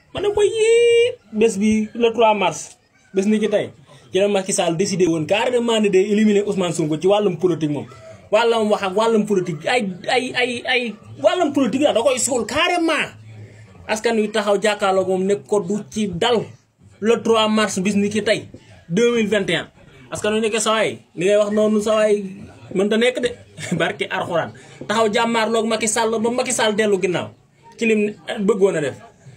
ma ne ko yii bés bi le 3 mars bés ni ci tey ci la Macky Sall décidé woon carrément ne day éliminer Ousmane Sonko ci wàllum politique moom wàllum wax ak wàllum politique ay ay ay ay wàllum politique la da koy suul carrément askan wi taxaw jàkkaarloo moom ne ko du ci dal le 3 mars bis ni ki tey 2021 askan wi nekkee sawaay li ngay wax noonu sawaay mënta nekk de barki arxuraan taxaw jàmmaarloog Macky Sall ba Macky Sall dellu ginnaaw ci lim bëggoon a def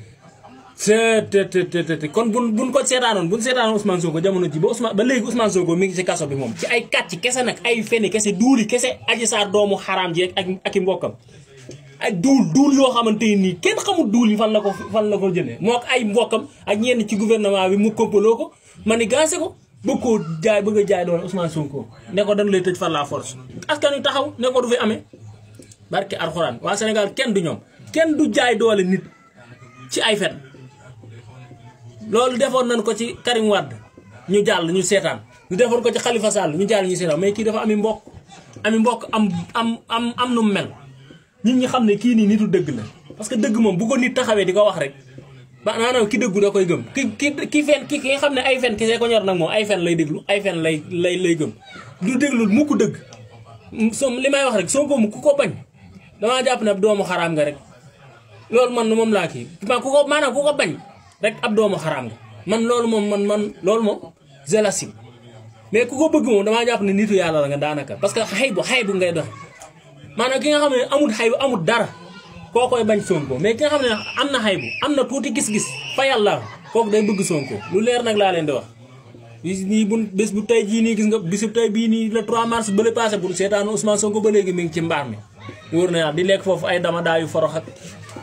te kon buñ buñ ko seetaanoon buñ seetaanoon Ousmane Sonko jamono ji ba Ousmane ba léegi Ousmane Sonko mi ngi ci kaso bi moom ci ay kàcc kese nag ay feni kese duuli kese aji saar doomu xaraam ji ak ak i mbokkam ak duul duul yoo xamante nii kenn xamul duul yi fan la ko fan la ko jëlee moo ak ay mbokkam ak ñenn ci gouvernement bi mu kompaloo ko ma ni gaase ko bëgg koo jaay bëgg a jaay doole Ousmane Sonko ne ko dañ lay tëj par la force askan wi taxaw ne ko du fi amee barke alxuraan waa Sénégal kenn du ñoom kenn du jaay doole nit ci ay fen loolu defoon nañ ko ci Karim Wade ñu jàll ñu seetaan ñu defoon ko ci Khalifa Sall ñu jàll ñu seetaan mais kii dafa ami mbokk ami mbokk am am am am nu mu mel nit ñi xam ne kii nii nitu dëgg la parce que dëgg moom bu ko nit taxawee di ko wax rek ba maanaam ki dëggu da koy gëm ki ki ki fen ki nga xam ne ay fen ki see ko ñor nag moom ay fen lay déglu ay fen lay lay lay gëm du déglu mu ko dëgg so li may wax rek soo ko mu ku ko bañ damaa jàpp ne ab doomu xaraam nga rek loolu man moom laa kii ma ku ko maanaam ku ko bañ rek ab doomu xaraam nga man loolu moom man man loolu moom zélasime mais ku ko bëgg moom damaa jàpp ne nitu yàlla la nga daanaka parce que xay bu xay bu ngay doxe maanaam ki nga xam ne amul xay bu amul dara koo koy bañ Sonko mais ki nga xam ne am na xay bu am na tuuti gis-gis fa yàlla kooku day bëgg Sonko lu leer nag laa leen di wax bis nii bu bés bu tey jii nii gis nga bisu tey bii nii le 3 mars bële passé bu seetaanu Ousmane Sonko ba léegi mi ngi ci mbaar mi wóor na yàlla di lekk foofu ay dama daayu forox ak